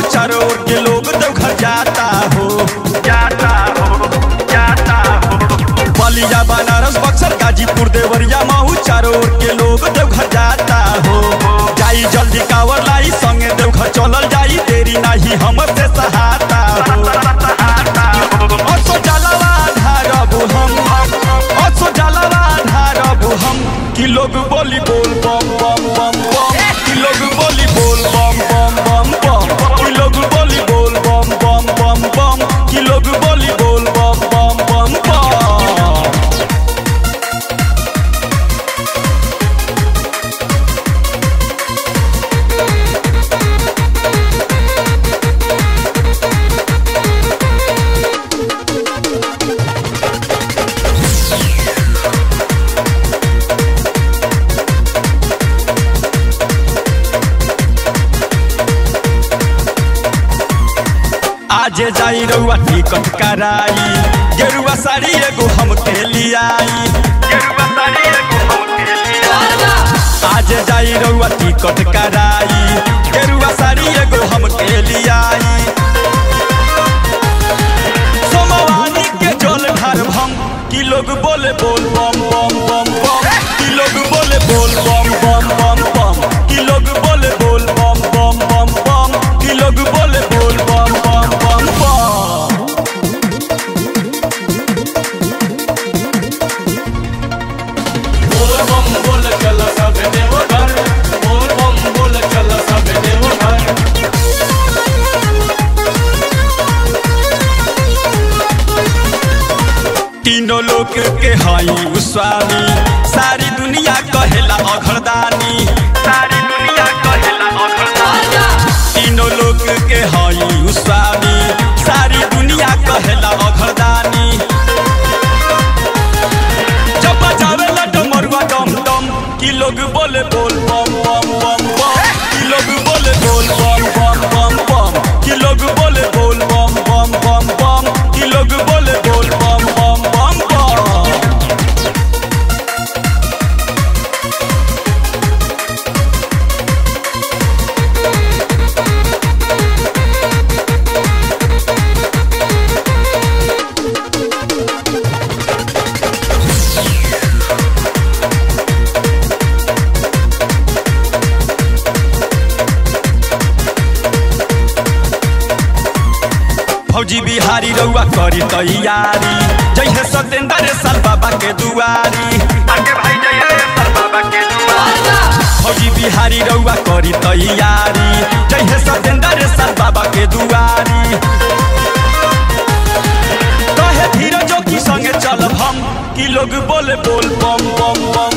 चारों ओर के लोग देवघर जाता हो जाता हो जाता हो बलिया बनारस बक्सर गाजीपुर देवरिया महू चारों ओर के लोग देवघर जाता हो जाई जल्दी कावर लाई संगे देवघर चलल जाई देरी नहीं हमसे सहाता हो असो जलवा ढारब हम असो जलवा ढारब हम कि लोग बोली बोल बम बम बम बम कि लोग बोली बोल बम बम बम बम कि लोग बोली बोल बम बम बम बम कि लोग बोली बोल बम बम बम बम आज जाई रउआ टिकट कराई गेरुआ साड़ी एगो हमके लियाई गेरुआ साड़ी एगो हमके लियाई आज जाई रउआ टिकट कराई गेरुआ साड़ी एगो हमके लियाई सोमवानी के जल ढार हम कि लोग बोले बोल बम बम बम बम कि लोग बोले बोल बम बम बम बम कि लोग बोले बोल बम बम बम बम कि लोग बोले बोल बम बम बम बम बोल बम बोल चल सब देवघर बोल बम बोल चल सब देवघर तीनों लोक के हई उ स्वामी सारी दुनिया कहेला अघरदानी सारी दुनिया कहेला अघरदानी तीनों लोक के हई उ स्वामी सारी दुनिया कहेला अघरदानी जब बजावेला डमरुआ डम डम कि लोग बोले बोल बम बम बम बम कि लोग बोले बोल बम बम बम बम कि लोग बोले बोल बम बम बम बम कि लोग बोले बोल बम बम बम बम फौजी बिहारी रउआ करी तैयारी जइहे सतेंद्र साल बाबा के दुआरी आगे भाई जइहे साल बाबा के दुआरी फौजी बिहारी रउआ करी तैयारी जइहे सतेंद्र साल बाबा के दुआरी कहे धीरजो की संगे चलब हम कि लोग बोले बोल बम बम बम